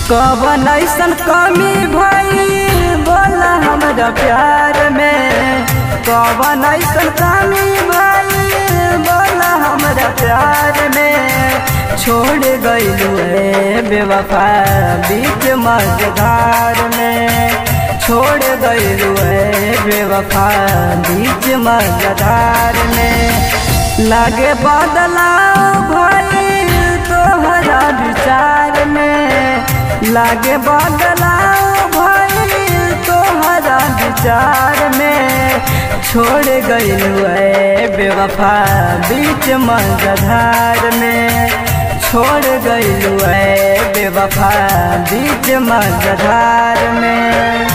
कवन ऐसन कमी भई बोला हमरा प्यार में कवन ऐसन कमी भई बोला हमरा प्यार में छोड़ गईलू है बेवफा बीच मझधार में छोड़ गईलू है बेवफा बीच मझधार में लागे बदलाव भई तोहरा विचार में लागे बदलाव भई तोहरा विचार में छोड़ गईलू है बेवफा बीच मझधार में छोड़ गईलू है बेवफा बीच मझधार में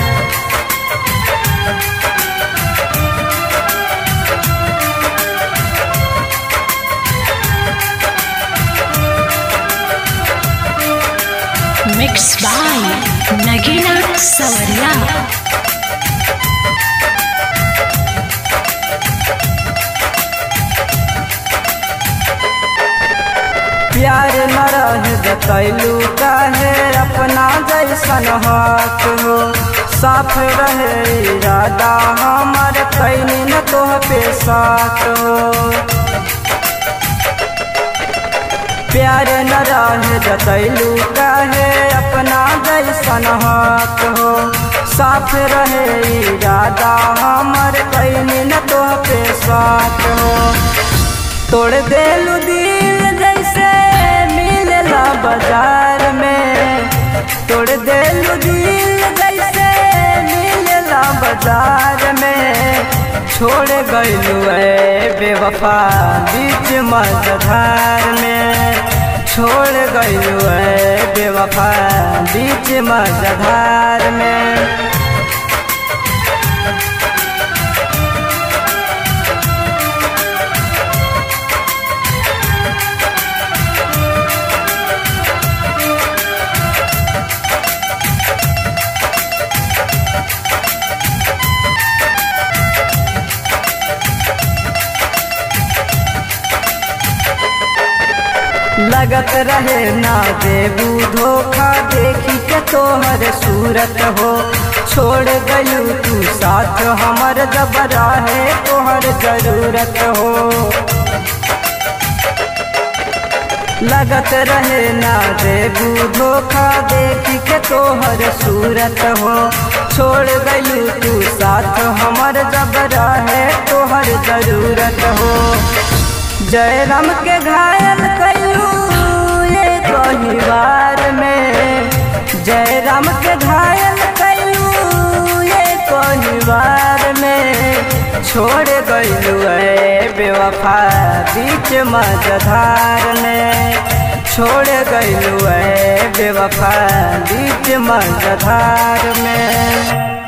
Mixed by Nagina Sawariya. प्यार न रह जतैलू काहे अपना जैसन हक हो साफ रहे इरादा हमर कैनी न तोह पे साथ हो प्यार न रह जतैलू काहे अपना जैसन हक हो साफ रहे इरादा हमर कैनी न तोह पे साथ हो तोड़ देलू दिल जैसे मिलेला बाजार में तोड़ देलू दिल जैसे मिलेला बाजार में छोड़ गईलू है बेवफा बीच मझधार में छोड़ गईलू है बेवफा बीच मझधार में लगत रहे ना देबू धोखा देखी के तोहर सूरत हो छोड़ गयू तू साथ हमर जब रहे तोहर जरूरत हो लगत रहे ना देबू धोखा देखी के तोहर सूरत हो छोड़ गयू तू साथ हमर जब रहे तोहर जरूरत हो जय राम के घायल कैलू ये कहिवार में जय राम के घायल कैलू ये कहिवार में छोड़ गईलू है बेवफा बीच मझधार में छोड़ गईलू है बेवफा बीच मझधार में